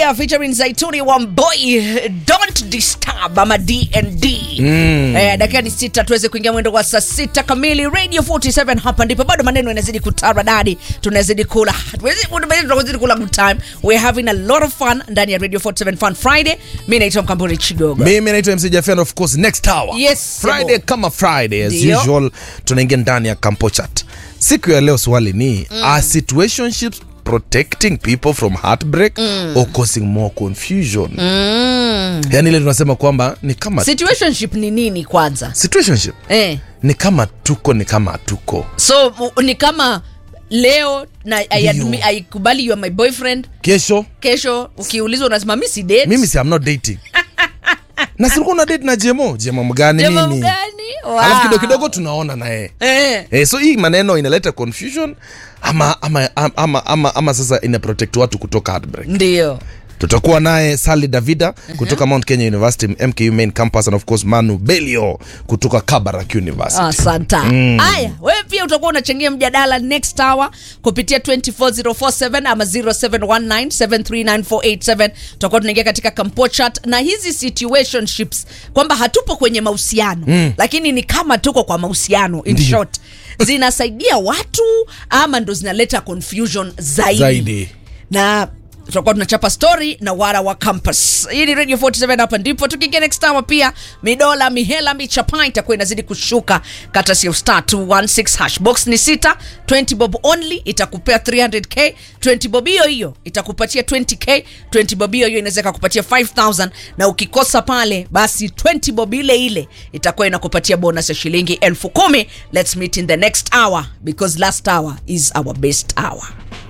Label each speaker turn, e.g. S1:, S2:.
S1: Fire featuring Zaituni wa Boy Don't Disturb ama DND. Mm. Eh, dakika ni sita tuweze kuingia mwendo wa saa sita kamili Radio 47 hapa ndipo bado maneno yanazidi kutaradadi. Tunazidi kula. Tunazidi kula good time. We're having a lot of fun ndani ya Radio 47 Fun Friday. Mimi naitwa Mkamburi Chigogo.
S2: mimi naitwa mc Jaffian, of course next hour
S1: Yes,
S2: friday
S1: Sebo.
S2: kama friday as
S1: Ndio.
S2: usual tunaingia ndani ya campo chat siku ya leo swali ni mm. are situationships protecting people from heartbreak mm. or causing more confusion mm. yani ile tunasema kwamba ni kama
S1: Situationship ni nini kwanza?
S2: situationship
S1: Eh.
S2: ni kama tuko ni kama hatuko
S1: So u- ni kama leo na I,
S2: Ndio.
S1: admi- I kubali you are my boyfriend
S2: kesho
S1: kesho ukiulizwa unasema mi si date.
S2: mimi si I'm not dating na silikuwa na date na jemo jemo mgani
S1: Jamaa
S2: mimi
S1: mgani? Wow.
S2: alafu kidogo kidogo tunaona naye
S1: Eh.
S2: Eh, so hii maneno inaleta confusion ama ama, ama, ama, ama, ama sasa ina protect watu kutoka heartbreak
S1: ndio
S2: tutakuwa naye sali davida kutoka mount kenya university mku main campus and of course manu belio kutoka kabarak university
S1: asanta haya wewe pia utakuwa unachangia mjadala next hour kupitia 24047 ama 0719739487 tutakuwa tunaingia katika kampo chat na hizi situationships kwamba hatupo kwenye mahusiano mm. lakini ni kama tuko kwa mahusiano in
S2: Ndiyo.
S1: short zinasaidia watu ama ndo zinaleta confusion zaidi,
S2: Zaidi.
S1: na tutakuwa tunachapa story na wara wa campus hii ni radio 47 hapa ndipo tukiingia next hour pia midola mihela michapa itakuwa inazidi kushuka katasi ya star 216 hash box ni sita 20 bob only itakupea 300k 20 bob hiyo hiyo itakupatia 20k 20 bob hiyo hiyo inaweza ikakupatia 5000 na ukikosa pale basi 20 bob ile ile itakuwa inakupatia bonus ya shilingi elfu kumi let's meet in the next hour because last hour is our best hour